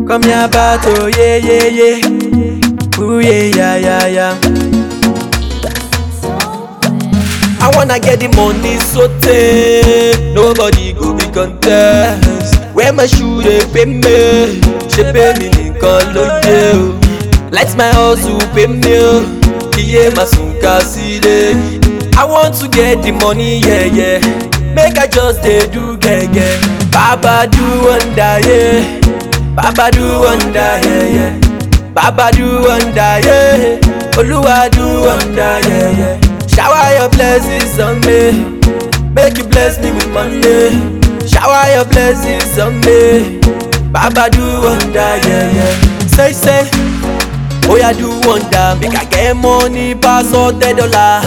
Come here, battle, yeah, yeah, yeah. Ooh, yeah, yeah, yeah, yeah. I wanna get the money so take Nobody go be contest Where my shoe they pay me She pay me nìkan ló dé o Let my hustle pay me o Iye ma sùn ká sílé I want to get the money yeah yeah Make I just dey do gẹ́gẹ́ Baba do wonder yeah Baba do wonder yeah yeah Baba do wonder yeah Olúwa do wonder yeah yeah Shower your blessings on me. Make you bless me with money. Shower your blessings on me. Baba do wonder, yeah, yeah. Say, say, oh yeah, do wonder. Make I get money pass all the dollar.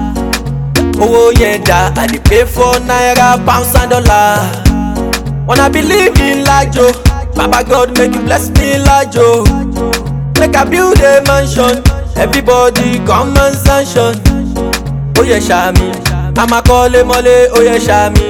Oh yeah, da. I dey pay for naira, pounds and dollar. Wanna believe in like Joe. Baba God make you bless me like Joe. Make I build a mansion. Everybody come and sanction. ó yẹ ṣàmì a máa kọ́lé mọ́lé ó yẹ ṣàmì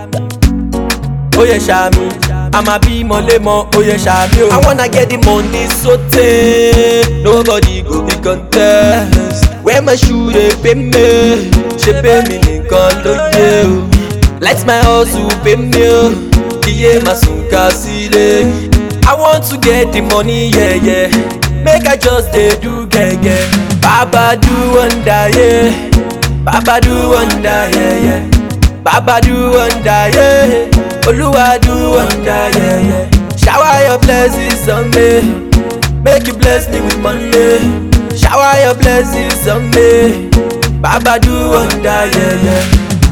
ó yẹ ṣàmì a máa bí mọ́lé mọ́ ó yẹ ṣàmì o. I wanna get the money so tey nobody go be contest where my shoe dey pay me ṣe pay me nìkan ló dé o let my hustle pay me o iye máa sùn ká sílé. I want to get the money yeah, yeah. make I just dey do gẹ́gẹ́ baba do wonder yeah. Baba do wonder, yeah, yeah. Baba do wonder, yeah. Oluwa do wonder, yeah, yeah. Shower your blessings on me. Make you bless me with money. Shower your blessings on me. Baba do wonder, yeah, yeah.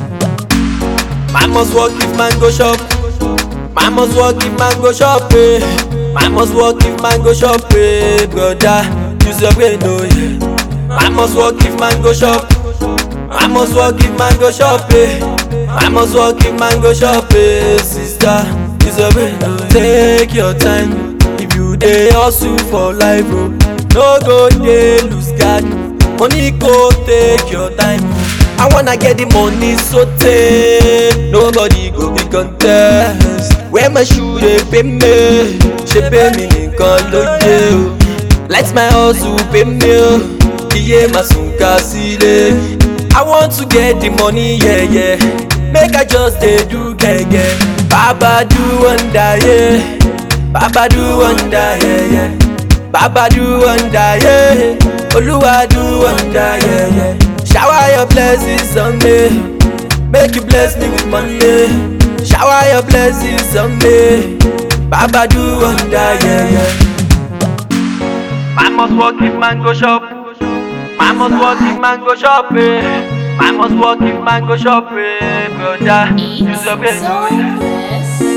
Man must work if man go shop. Man must work if man go shop, eh. Man must work if man go shop, eh. Brother, use your brain, oh, yeah. Man must work if man go shop. I must work if man go shop eh. I must work if man go shop eh. Sister, it's a way Take your time If you dey hustle for life oh. No go dey lose guard Money go take your time I wanna get the money so tey Nobody go be contest Where my shoe dey pay me Ṣé pay me nìkan ló dé o Let my hustle pay me o Iye máa sùn ká sílé. I want to get the money, yeah, yeah. Make I just dey do gẹ́gẹ́. Baba do wonder, yeah. Baba do wonder, yeah, yeah. Baba do wonder, yeah. Olúwa do wonder, yeah, yeah. Shower your blessings on me. Make you bless me with money. Shower your blessings on me. Baba do wonder, yeah, yeah. Man must work if man go shop. Man must work if man go shop, eh. Man must work if man go shop, eh, brother. Use your brain, oh, yeah. Soulless.